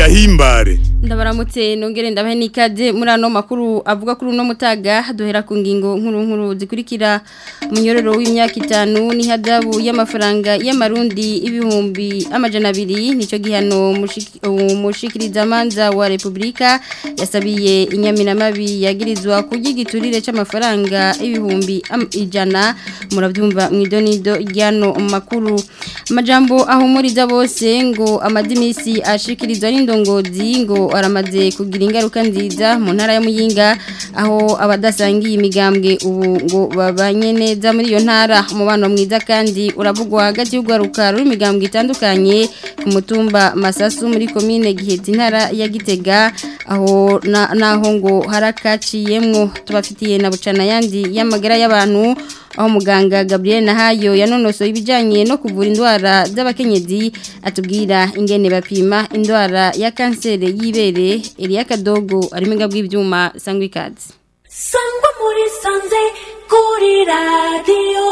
gahimbare ndabaramutse nongere ndabahe n'ikaze muri ano makuru avuga kuri uno mutaga duhera ku ngingo nkuru nkuru zikurikira umunyororo w'imyaka itanu n'ihadabu y'amafaranga y'amarundi ibihumbi amajana abiri nicyo gihano umushikirizamanza wa repubulika yasabiye inyaminamabi yagirizwa ku giturire cy'amafaranga ibihumbi ijana murabyumva mu idonido ry'ano makuru amajambo ahumuriza bose ngo amadimisi ashikirizwa n'indongozi ngo aramaze kugira ingaruka nziza mu ntara ya muyinga aho abadasangiye imigambwe ubu ngo babanye neza muri iyo ntara umubano mwiza kandi uravugwa hagati y'urwaruka ruri imigambwe itandukanye ku mutumba masasu muri komine gihetse intara ya gitega aho naho ngo harakaciyemwo tubafitiye na bucana yandi y'amagara y'abantu aho muganga Gabriel Nahayo yanonosoye ibijanye no kuvura indwara z'abakenyezi atubwira ingene bapima indwara ya kanseri y'ibere Elia Kadogo arimo bw'ibyuma sangwa ikaze sangwa muri sanze kuri radio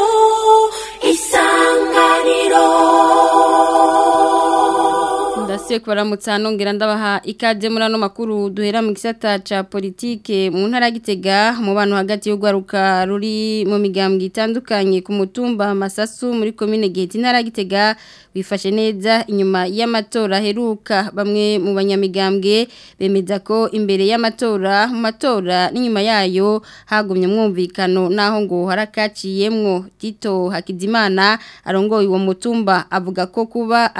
isanganiro ndasiye kubaramutsa nongera ndabaha ikaze muri ano makuru duhera mu gisata ca politike mu ntara gitega mu bantu hagati y'urwaruka ruri mu migambwe itandukanye ku mutumba masasu muri komine giheta intara gitega wifashe neza inyuma y'amatora aheruka bamwe mu banyamigambwe bemeza ko imbere y'amatora mu matora n'inyuma yayo hagumye mwumvikano naho ngo harakaciyemwo Tito Hakizimana arongoye uwo mutumba avuga ko kuba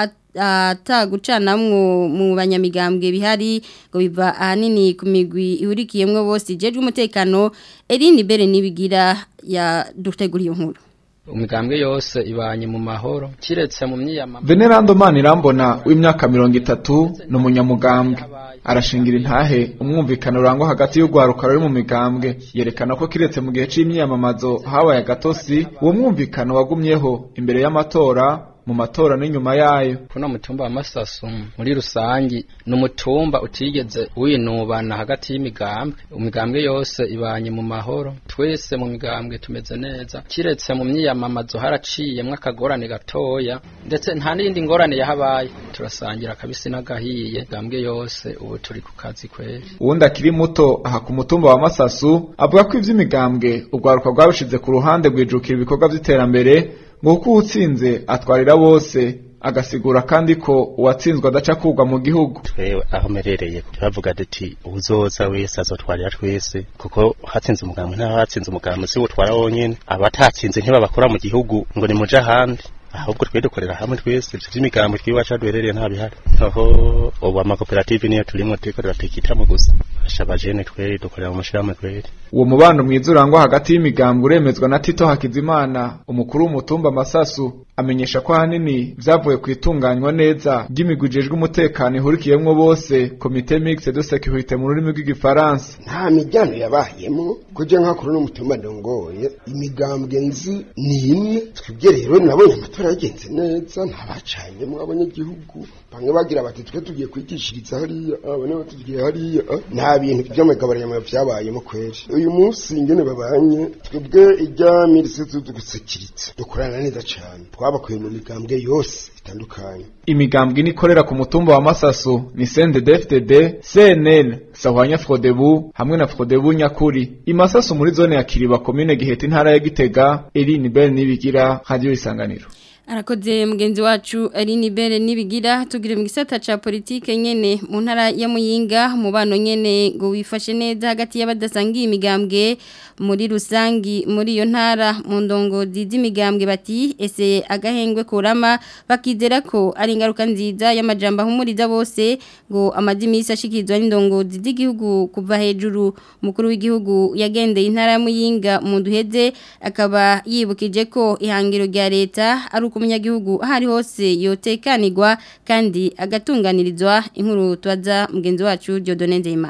atagucanamwo mu banyamigambwe bihari ngo biva ahanini ku migwi ihurikiyemwo bose ijejwe umutekano Eline Bere nibigira ya duteguriye nkuru umigambwe yose ibanye mu mahoro kiretse mu myiyamamazo Venerando Manirambona w'imyaka mirongo itatu ni umunyamugambwe arashingira intahe umwumvikano urangwa hagati y'urwaruka ruri mu migambwe yerekana ko kiretse mu gihe c'imyiyamamazo habaye agatosi uwo mwumvikano wagumyeho imbere y'amatora mu matora n'inyuma yayo kuno mutumba wa masasu muri rusangi ni umutumba utigeze winubana hagati y'imigambwe imigambwe yose ibanye mu mahoro twese mu migambwe tumeze neza kiretse mu myiyamamazo haraciyemwo akagorane gatoya ndetse nta n'iyindi ngorane yahabaye turasangira akabisi n'agahiye migambwe yose ubu turi ku kazi kweri uwundi akiri muto aha ku mutumba wa masasu avuga ko ivy'imigambwe urwaruka rwabishize ku ruhande rwijukira ibikorwa vy'iterambere ngo kuko uwutsinze atwarira bose agasigura kandi ko uwatsinzwe adaca kugwa mu gihugu twewe aho merereye turavuga duti uzoza wese azotwarira twese kuko hatsinze umugambi nta hatsinze umugambi si utwara wonyene abatatsinze ntibabakora mu gihugu ngo ni muja ahandi ahubwo twe dukorera hamwe twese ivyo vy'imigambo twiwacu duherereye nta bihari aho ubu amakoperative niyo turimo turiko turatekitamo gusa fasha abajene tweri dukorera mu mashirahamwe tweri uwo mubano mwiza urangwa hagati y'imigambwe uremezwa na Tito Hakizimana umukuru w'umutumba Masasu amenyesha ko ahanini vyavuye ku itunganywa neza ry'imigwi ijejwe umutekano ihurikiyemwo bose komite mixte de sécurité mu rurimi rw'igifaransa nta mijyano yabayemo kuja nkakuru n'umutumba ndongoye imigambwe nzi ni imwe twebwe rero nabonye amatora yagenze neza ntabacanyemo abanyagihugu bamwe bagira bati twe tugiye kwigishiriza hariya abane batugiye hariya nta bintu by'amagabaranyama vyabayemo kweri uyu munsi ingene babanye twebwe ijya mirise tudusekiritse dukorana neza cane twabakuye mu migambwe yose itandukanye imigambwe inikorera ku mutumba wa Masasu ni CNDD-FDD, CNL, Sahwanya Frodebu hamwe na Frodebu Nyakuri. Imasasu muri zone ya Kiriba komine Giheta intara ya Gitega, Eline Bell nibigira Radio Isanganiro. arakoze mugenzi wacu ari nibere nibigira tugire mu gisata ca politike nyene mu ntara ya Muyinga mubano nyene ngo wifashe neza hagati y'abadasangiye imigambwe muri rusangi muri iyo ntara mu ndongozi z'imigambwe bati ese agahengwe kurama bakizera ko ari ingaruka nziza y'amajambo ahumuriza bose ngo amadimisi ashikirizwa n'indongozi z'igihugu kuva hejuru umukuru w'igihugu yagendeye intara ya Muyinga mu duheze akaba yibukije ko ihangiro rya leta ari uko umunyagihugu aho ari hose yotekanirwa kandi agatunganirizwa inkuru tubaza mugenzi wacu Dieudonne Nzeyimana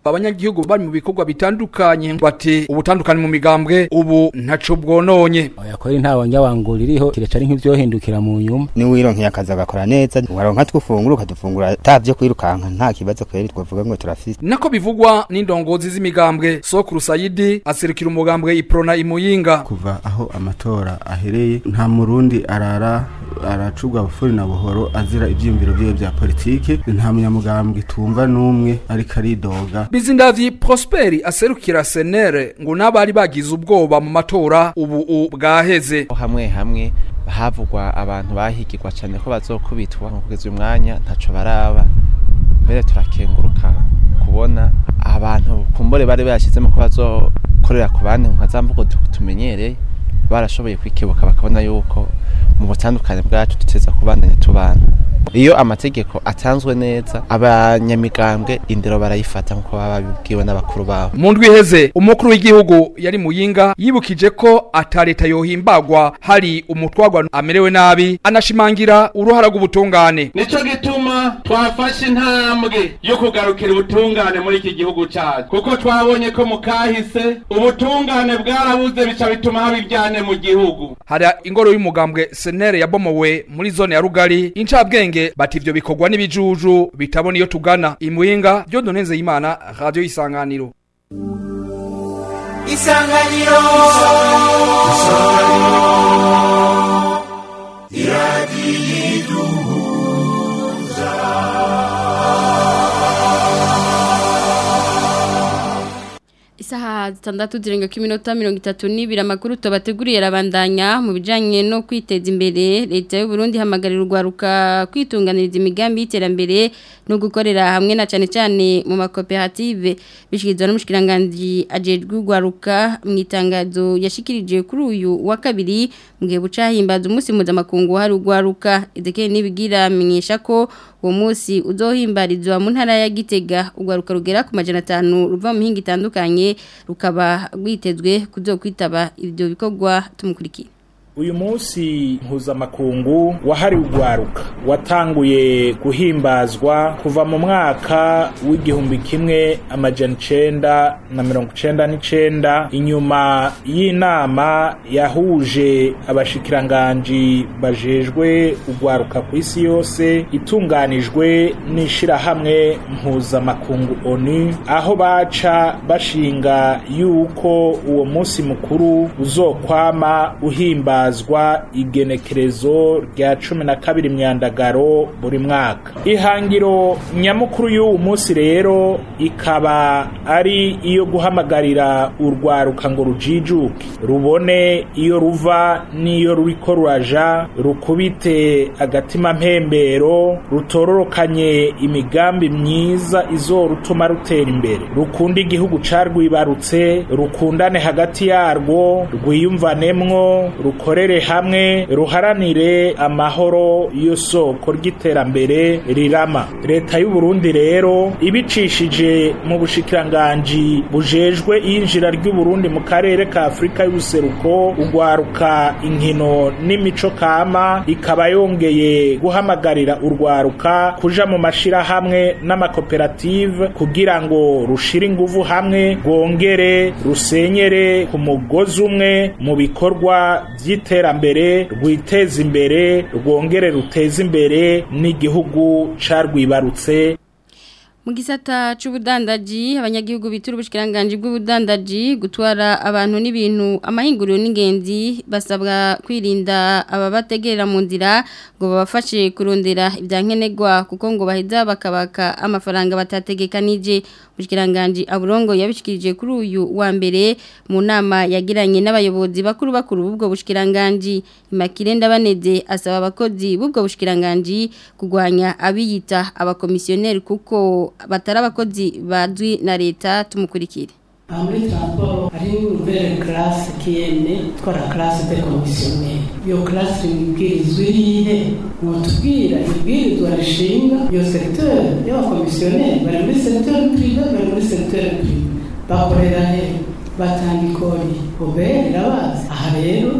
abanyagihugu bari mu bikorwa bitandukanye bati ubutandukanye mu migambwe ubu ntaco bwononye yakora ntawe njya wangura iriho kireca ari nk'ivyohindukira mu nyuma ni wironkeye akazi agakora neza waronka twufungura ukadufungura atavyo kwirukanka nta kibazo kweri twavuga ngo turafise nako bivugwa n'indongozi z'imigambwe Sokuru Sayidi aserukira umugambwe Iprona Imuyinga kuva aho amatora ahereye nta murundi arara aracubwa bufuri na buhoro azira ivyiyumviro vyiwe vya politike nta munyamugambwe tumva n'umwe ariko aridoga Bizindavyi Prosperi aserukira senere ngo n'abari bagize ubwoba mu matora ubu bwaheze hamwe hamwe havugwa abantu bahigirwa cyane ko bazokubitwa kugeza uyu mwanya ntaco baraba mbere turakenguruka kubona abantu kumbore bari bayashyizemo ko bazokorera ku bandi nka za mvugo tumenyereye barashoboye kwikebuka bakabona yuko mu butandukane bwacu duteza kubandanya tubana iyo amategeko atanzwe neza abanyamigambwe indero barayifata nkuko baba babibwiwe n'abakuru babo mu ndwi iheze umukuru w'igihugu yari muyinga yibukije ko ata leta yohimbagwa hari umutwagwa amerewe nabi anashimangira uruhara rw'ubutungane nico gituma twafashe intambwe yo kugarukira ubutungane muri iki gihugu cyacu kuko twabonye ko mu kahise ubutungane bwarabuze bica bituma haba ibyane mu gihugu hari ingoro y'umugambwe senere yabomowe muri zone ya rugari incabwenge bati ivyo bikorwa n'ibijuju bitabona iyo tugana imuyinga ryo donenze imana radio isanganiro isanganiro isaha zitandatu zirenga ko iminota mirongo itatu n'ibiri amakuru tubateguriye arabandanya mu bijyanye no kwiteza imbere leta y'u Burundi ihamagarira urwaruka kwitunganiriza imigambi y'iterambere no gukorera hamwe na cyane cyane mu makoperative bishyikirizwa n'umushikiranganji ajejwe urwaruka mu itangazo yashikirije kuri uyu wa kabiri mu gihe buca himbaza umunsi mpuzamakungu hari urwaruka edekeye n'ibigira amenyesha ko uwo munsi uzohimbarizwa mu ntara ya Gitega urwaruka rugera ku majana atanu ruva mu mihinga itandukanye rukaba rwitezwe kuzokwitaba ibyo bikorwa tumukurikiye uyu munsi mpuzamakungu wahariwe urwaruka watanguye guhimbazwa kuva mu mwaka w'igihumbi kimwe amajana icenda na mirongo icenda n'icenda inyuma y'inama yahuje abashikiranganji bajejwe urwaruka ku isi yose itunganijwe n'ishirahamwe mpuzamakungu onu aho baca bashinga yuko uwo munsi mukuru uzokwama uhimba himbazwa igenekerezo rya cumi na kabiri myandagaro buri mwaka ihangiro nyamukuru y'uwu munsi rero ikaba ari iyo guhamagarira urwaruka ngo rujijuke rubone iyo ruva n'iyo ruriko ruraja rukubite agatima mpembero rutororokanye imigambi myiza izorutuma rutera imbere rukunda igihugu carwibarutse rukundane hagati yarwo rwiyumvanemwo rukorere hamwe ruharanire amahoro yo soko ry'iterambere rirama leta y'u Burundi rero ibicishije mu bushikiranganji bujejwe iyinjira ry'u Burundi mu karere ka Afrika y'ubuseruko ugwaruka inkino n'imico kama ikaba yongeye guhamagarira urwaruka kuja mu mashirahamwe n'amakoperative kugira ngo rushire inguvu hamwe rwongere rusenyere ku mugozi umwe mu bikorwa by'iterambere rwiteza imbere rwongere ruteza imbere n'igihugu carwibarutse mu gisata c'ubudandaji abanyagihugu bitura ubushikiranganje bw'ubudandaji gutwara abantu n'ibintu amahinguriro n'ingenzi basabwa kwirinda ababategerera mu nzira ngo babafashe kurondera ibyankenerwa kuko ngo baheza bakabaka amafaranga batategekanije ubushikiranganje aburongo yabishikirije kuri uyu wa mbere mu nama yagiranye n'abayobozi bakuru bakuru b'ubwo bushikiranganje Imakire ndabaneze asaba abakozi b'ubwo bushikiranganje kugwanya abiyita abakomisiyoneri kuko batari abakozi bazwi na leta tumukurikire aha muri transport hari nouvelle classe kiyene twara classe de commissionnaire iyo classe ibwirizwa irihe mwotubwira ibwirizwa rishinga iyo secteur y'abakomisiyoneri bari muri secteur privé bari muri secteur privé bakorera he batanga ikori obere irabazi aha rero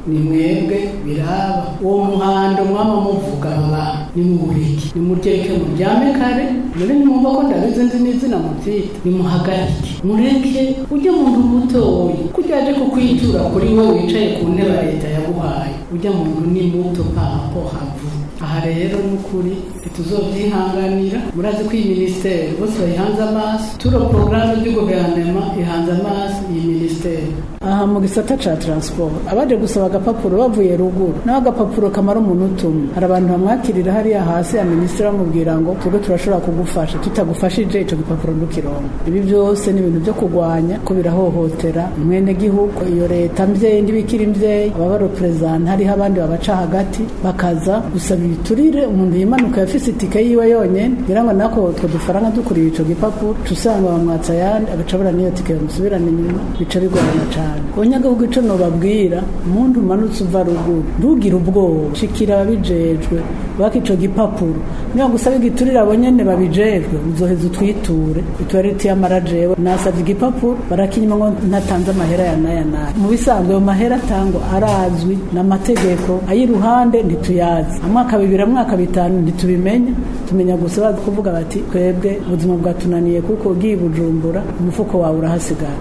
ni mwebwe biraba uwo muhando mwaba muvuga baba ni muburiki ni mureke muryame kare muri nimwumva ko ndabizi nzi n'izina muvyita nimuhagarike mureke ujya muntu mutoyi kurya aje kukwitura kuri we wicaye ku ntebe leta yaguhaye ujya muntu ni muto papo havu aha rero n'ukuri ntituzovyihanganira murazi ko iyi minisiteri bose bayihanze amaso turo porogaramu du guverinoma ihanze amaso iyi minisiteri aha mu gisata ca transport abaje gusaba agapapuro bavuye ruguru naho agapapuro kamara umuntu umwe hari abantu bamwakirira hariya hasi ya minisitiri bamubwira ngo twebwe turashobora kugufasha tutagufashije ico gipapuro ntukironka ibi byose ni ibintu byo kurwanya ko birahohotera mwene gihugu iyo leta mvyeyi ndibikira imvyeyi ababa represent hariho abandi babaca hagati bakaza gusaba ibiturire umuntu yimanuka yafise itike yiwe yonyene ngira ngo nako utwo dufaranga dukuriye ico gipapuro tusanga bamwatsa ayandi agacabura n'iyo tike bamusubirana inyuma bica bigorana cane abanyagihugu ico nobabwira umuntu umanutse uva ruguru ntugire ubwoba shikira ababijejwe baka ico gipapuro niba gusaba igiturire abo nyene babijejwe uzoheza utwiture ituwariti y'amara jewe nasavye igipapuro barakinyuma ngo ntatanze amahera ya naya naya mu bisanzwe ayo mahera atangwa arazwi n'amategeko ay'iruhande ntituyazi amwaka bibiri amwaka bitanu ntitubimenye tumenya gusa bazi kuvuga bati twebwe ubuzima bwatunaniye kuko ugiye i bujumbura umufuko wawe urahasigara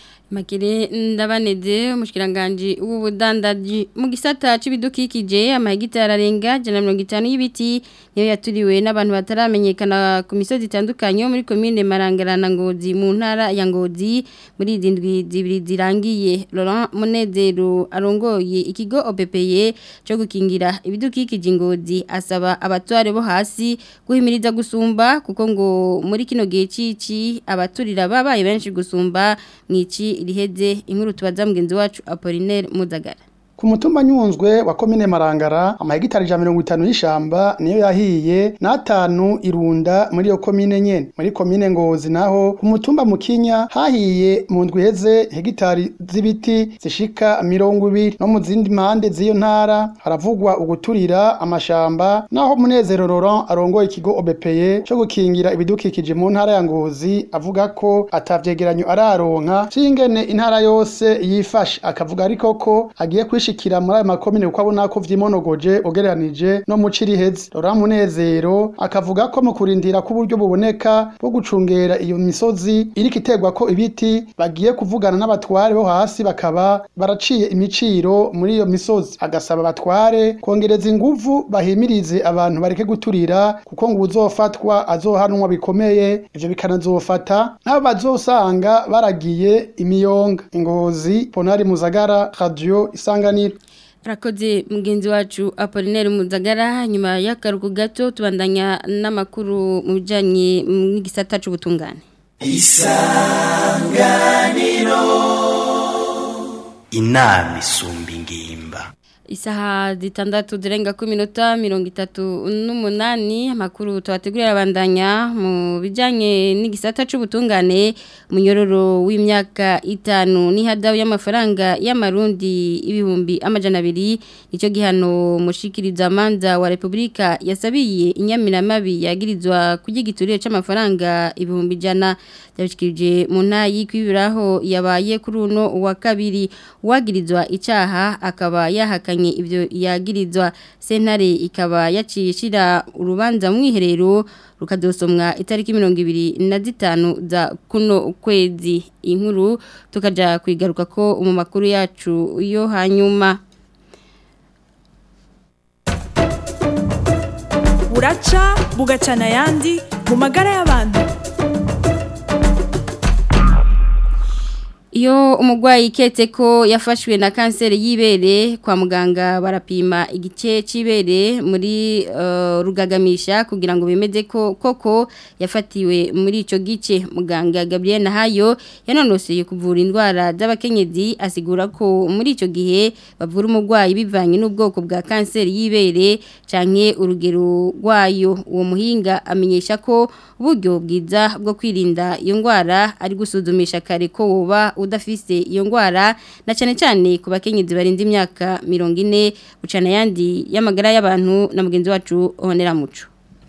Makire ndabaneze umushikiranganje w'ubudandaji mu gisata c'ibidukikije amahegitari arenga 150 y'ibiti niyo yaturiwe n'abantu bataramenyekana ku misozi itandukanye muri commune Marangarana Ngozi mu ntara ya Ngozi muri izindwi zibiri zirangiye Laurent Munezero arongoye ikigo OPPE cyo gukingira ibidukikije Ngozi asaba abatware bo hasi guhimiriza gusumba kuko ngo muri kino gihe cici abaturira babaye benshi gusumba mwici riheze inkuru tubaza mugenzi wacu Apollinaire Mudagara ku mutumba nyunzwe wa komine marangara amahegitari ijana mirongo itanu y'ishamba niyo yahiye n'atanu irunda muri iyo komine nyene muri komine ngozi naho ku mutumba mukinya hahiye mu ndwi iheze hegitari z'ibiti zishika mirongo ibiri no mu zindi mpande z'iyo ntara haravugwa uguturira amashamba naho munezero Laurent arongoye ikigo obepeye cyo gukingira ibidukikije mu ntara ya ngozi avuga ko atavyegeranyo araronka cingene intara yose yifashe akavuga ariko ko agiye kwishi gushikira muri ayo makomine kuko abona ko vyimonogoje ugereranije no mu ciriheze Laurent Munezero akavuga ko mu kurindira ko uburyo buboneka bwo gucungera iyo misozi iriko iterwa ko ibiti bagiye kuvugana n'abatware bo hasi bakaba baraciye imiciro muri iyo misozi agasaba abatware kongereza inguvu bahimirize abantu bareke guturira kuko ngo uzofatwa azohanwa bikomeye ivyo bikanazofata nabo bazosanga baragiye imiyonga ingozi Ponari Muzagara Radio Isanganiro Rakoze mugenzi wacu Apollinaire Muzagara nyuma y'akaruko gato tubandanya n'amakuru mu bijanye n'igisata c'ubutungane Isanganiro Inama isumba ingimba Isaha zitandatu zirenga ku minota mirongo itatu n'umunani amakuru tubategurira abandanya mu bijyanye n'igisata cy'ubutungane munyororo w'imyaka itanu n'ihadabu y'amafaranga y'amarundi ibihumbi amajana abiri nicyo gihano mushikiriza amanza wa repubulika yasabiye inyamiramabi yagirizwa ku giturire cy'amafaranga ibihumbi ijana byabishikirije mu ntayi kwibiraho yabaye kuri uno wa kabiri uwagirizwa icyaha akaba yahakanye ibyo yagirizwa sentare ikaba yaciye ishira urubanza mu iherero rukadosomwa itariki mirongo ibiri na zitanu za kuno kwezi inkuru tukajya kwigaruka ko mu makuru yacu yo hanyuma buraca bugacana ayandi mu magara y'abantu Iyo umugwayi iketse ko yafashwe na kanseri y'ibere kwa muganga barapima igice c'ibere muri uh, rugagamisha kugira ngo bemeze ko koko yafatiwe muri ico gice muganga Gabriel Nahayo yanonoseye kuvura indwara z'abakenyezi asigura ko muri ico gihe bavura umugwayi bivanye n'ubwoko bwa kanseri y'ibere canke urugero rwayo uwo muhinga amenyesha ko uburyo bwiza bwo kwirinda iyo ndwara ari gusuzumisha kare ko woba udafise iyo ndwara na cyane cyane ku bakenyezi barinda imyaka mirongo ine bucana yandi y'amagara y'abantu na mugenzi wacu honera muco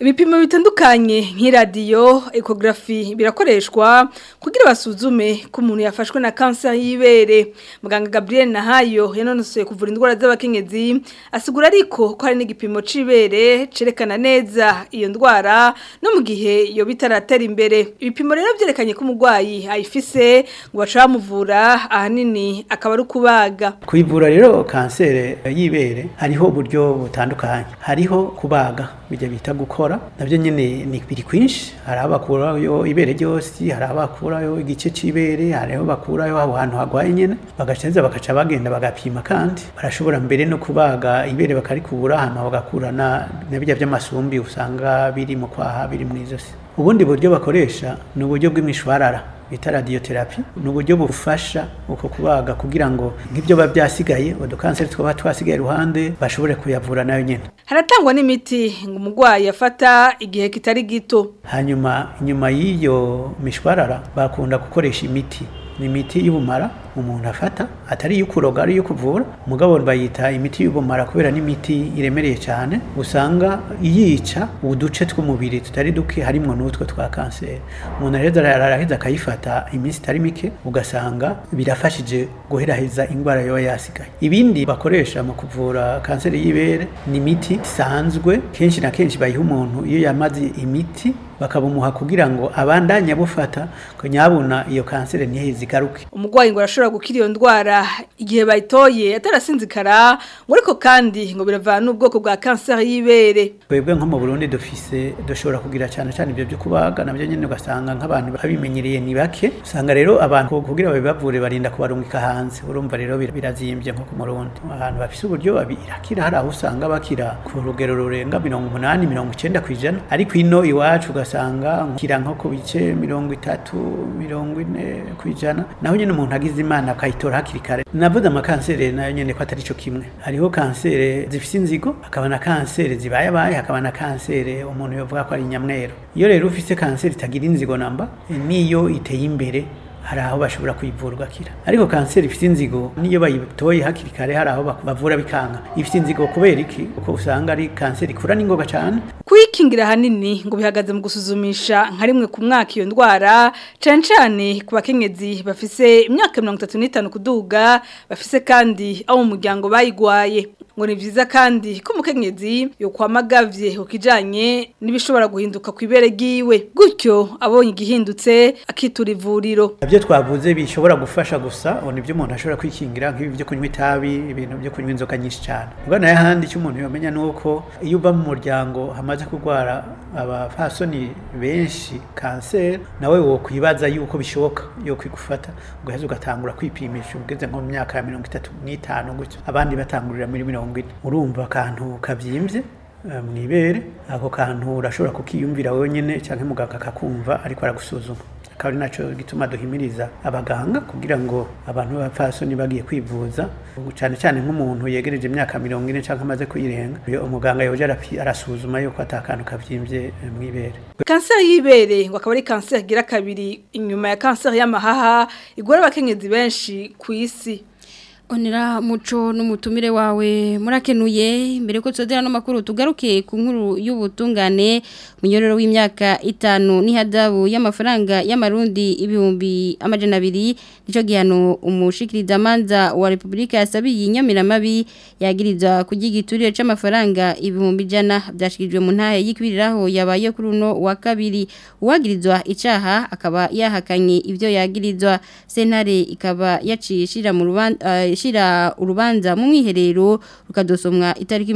ibipimo bitandukanye nk'iradiyo ekogarafi birakoreshwa kugira basuzume ko umuntu yafashwe na kanseri y'ibere muganga Gabriel Nahayo yanonosoye kuvura indwara z'abakenyezi asigura ariko ko hari n'igipimo c'ibere cerekana neza iyo ndwara no mu gihe iyo bitaratera imbere ibipimo rero byerekanye ko umurwayi ayifise ngo baca bamuvura ahanini akaba ari kubaga kwivura rero kanseri y'ibere hariho uburyo butandukanye hariho kubaga bijya bita gukora nabyo nyine ni biri kwinshi hari aho bakurayo ibere ryose hari aho bakurayo igice cy'ibere hari aho bakurayo aho hantu hagwaye nyine bagacenza bagaca bagenda bagapima kandi barashobora mbere no kubaga ibere bakarikubura hanyuma bagakurana na bijya by'amasumbi usanga biri mu kwaha biri mu izosi ubundi buryo bakoresha ni uburyo bw'imishwarara bita radiotherapy ni uburyo bufasha uko kubaga kugira ngo nk'ibyo biba byasigaye udukanseri twaba twasigaye iruhande bashobore kuyavura nayo nyine haratangwa n'imiti ngo umurwayi afata igihe kitari gito hanyuma inyuma y'iyo mishwarara bakunda gukoresha imiti ni imiti y'ubumara umuntu afata atari iyo kuroga ari iyo kuvura umugabo bayita imiti y'ubumara kubera n'imiti iremereye cyane usanga yica uduce tw'umubiri tutari duke harimo n'utwo twa kanseri umuntu rero araheza akayifata iminsi itari mike ugasanga birafashije guheraheza indwara yoba yasigaye ibindi bakoresha mu kuvura kanseri y'ibere ni imiti isanzwe kenshi na kenshi bayiha umuntu iyo yamaze imiti bakabumuha kugira ngo abandanye bufata ko nyabuna iyo kanseri ntiheze igaruke umurwayi ngo arashobora gukira iyo ndwara igihe bayitoye atarasinzikara ngo ariko kandi ngo biravana n'ubwoko bwa kanseri y'ibere twebwe nko mu Burundi dufise dushobora kugira cyane cyane ibyo byo kubaga nabyo nyine ugasanga nk'abantu babimenyereye ni bake usanga rero abantu kugira babibavure barinda kubarungika hanze urumva rero birazimbye nko ku Murundi ahantu bafise uburyo babirakira hari aho usanga bakira ku rugero rurenga mirongo umunani mirongo icenda ku ijana ariko ino iwacu ugasanga kira nko ku bice mirongo itatu mirongo ine ku ijana naho nyine umuntu agize imana akayitora hakiri kare navuze amakanseri nayo nyine ko atari cyo kimwe hariho kanseri zifite inzigo hakaba na kanseri zibayabaye hakaba na kanseri umuntu yavuga ko ari nyamweru iyo rero ufite kanseri itagira inzigo namba niyo iteye imbere hari aho bashobora kuyivura ugakira ariko kanseri ifite inzigo niyo bayitoye hakiri kare hari aho bavura bikanga ifite inzigo kubera iki kuko usanga ari kanseri ikura n'ingoga cyane kuyikingira ahanini ngo bihagaze mu gusuzumisha nka rimwe ku mwaka iyo ndwara cyane cyane ku bakenyezi bafise imyaka mirongo itatu n'itanu kuduga bafise kandi abo mu muryango bayigwaye ngo ni byiza kandi ko umukenyezi yokwamagavye ukijanye n'ibishobora guhinduka ku ibere ryiwe gutyo abonye igihindutse akitura ivuriro ibyo twavuze bishobora gufasha gusa ubu nibyo umuntu ashobora kwikingira nk'ibi byo kunywa itabi ibintu byo kunywa inzoga nyinshi cyane ubwo nayo ahandi icyo umuntu yamenya ni uko iyo uba mu muryango hamaze kurwara abafasoni benshi kanseri nawe wo kwibaza yuko bishoboka yo kwigufata ugaheza ugatangura kwipimisha ugeze nko mu myaka ya mirongo itatu n'itanu gutyo abandi batangurira muri mirongo ine urumva akantu kabyimbye mu ibere ako kantu urashobora kukiyumvira wenyine cyangwa muganga akakumva ariko aragusuzuma akaba ari nacyo gituma duhimiriza abaganga kugira ngo abantu b'abapfasoni bagiye kwivuza cyane cyane nk'umuntu yegereje imyaka mirongo ine cyangwa amaze kuyirenga umuganga yoje arasuzuma yuko atakantu kabyimbye mu ibere kanseri y'ibere ngo akaba ari kanseri igira kabiri inyuma ya kanseri y'amahaha igora abakenyezi benshi ku isi onera muco n'umutumire wawe murakenuye mbere ko tudera no makuru tugaruke ku nkuru y'ubutungane munyororo w'imyaka itanu n'ihadabu y'amafaranga y'amarundi ibihumbi amajana abiri nico gihano umushikiriza manza wa Republika yasabiye inyamiramabi yagiriza kugigiturire c'amafaranga ibihumbi jana byashikirijwe mu ntahe y'ikibiriraho yabaye kuri uno wa kabiri uwagirizwa icaha akaba yahakanye ivyo yagirizwa sentare ikaba yacishira mu rubanza uh, shira urubanza mu mwiherero rukadosomwa itariki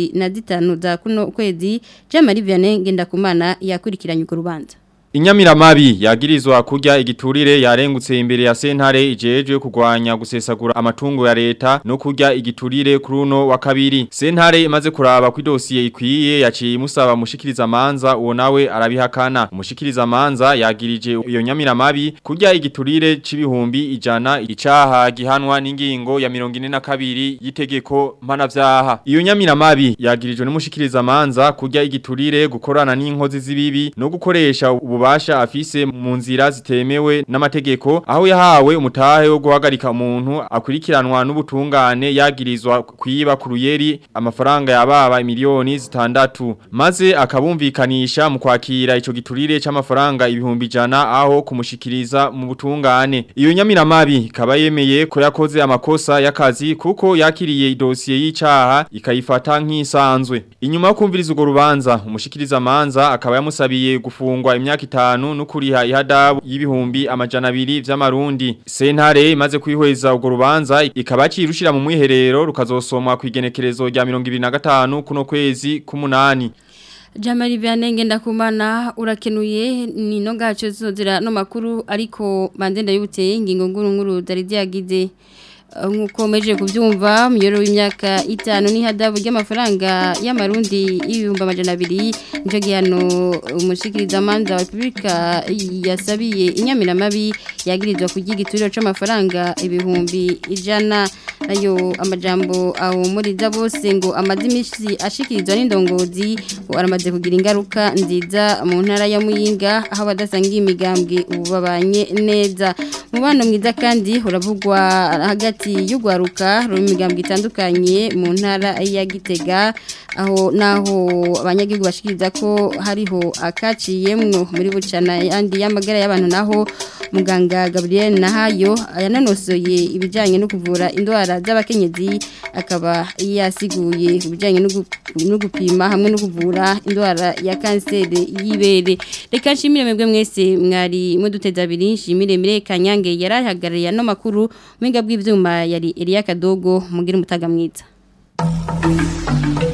25 za kuno kwezi Jean-Marie Vianney Ngendakumana yakurikiranye uko rubanza Inyamiramabi yagirizwa kurya igiturire yarengutse imbere ya sentare ijejwe kugwanya gusesagura amatungo ya leta no kurya igiturire kuruno wa kabiri. Sentare imaze kuraba ku dosiye ikwiye yaciye imusaba mushikiriza manza uwo nawe arabihakana. Umushikiriza manza yagirije iyo nyamiramabi kurya igiturire c'ibihumbi ijana icaha gihanwa n'ingingo ya 42 yitegeko mpanavyaha. Iyo nyamiramabi yagirijwe n'umushikiriza manza kurya igiturire gukorana n'inkozi z'ibibi no gukoresha ubu atabubasha afise mu nzira zitemewe n'amategeko aho yahawe umutahe wo guhagarika umuntu akurikiranwa n'ubutungane yagirizwa kwiba ku ruyeri amafaranga yababa miliyoni zitandatu maze akabumvikanisha mu kwakira ico giturire c'amafaranga ibihumbi jana aho kumushikiriza mu butungane iyo nyamiramabi kaba yemeye ko yakoze amakosa y'akazi kuko yakiriye idosiye y'icaha ikayifata nk'isanzwe inyuma yo kumviriza urwo rubanza umushikiriza manza akaba yamusabiye gufungwa imyaka itanu no kuriha ihadabu y'ibihumbi amajana abiri vy'amarundi sentare imaze kwihweza urwo rubanza ikaba cirushira mu mwiherero rukazosomwa ku igenekerezo rya 2025 kuno kwezi k'umunani Jamari Vianenge ndakumana urakenuye ni no gacho zozira no makuru ariko bandenda yubuteye ingingo nguru nguru zari ziyagize nkuko meje kubyumva muyoro w'imyaka itanu ni hadabu ry'amafaranga y'amarundi y'ibihumbi amajana abiri nicyo gihano umushikiriza manza wa repubulika yasabiye inyamiramabi yagirizwa ku gituriro c'amafaranga ibihumbi ijana nayo amajambo ahumuriza bose ngo amaze imisi ashikirizwa n'indongozi ngo aramaze kugira ingaruka nziza mu ntara ya muyinga aho badasangiye imigambwe ubu babanye neza mubano mwiza kandi uravugwa hagati y'ugwaruka ruri imigambwe itandukanye mu ntara ya Gitega aho naho abanyagihugu bashikiriza ko hariho akaciyemwo muri bucana yandi y'amagara y'abantu naho muganga Gabriel Nahayo yananosoye ibijanye no kuvura indwara z'abakenyezi akaba yasiguye ibijanye no gupima hamwe no kuvura indwara ya kanseri y'ibere reka nshimire mwebwe mwese mwari muduteza abiri nshimire mire kanyange yarahagarariye no makuru mwinga bw'ivyuma yari Elia Kadogo mugira umutaga mwiza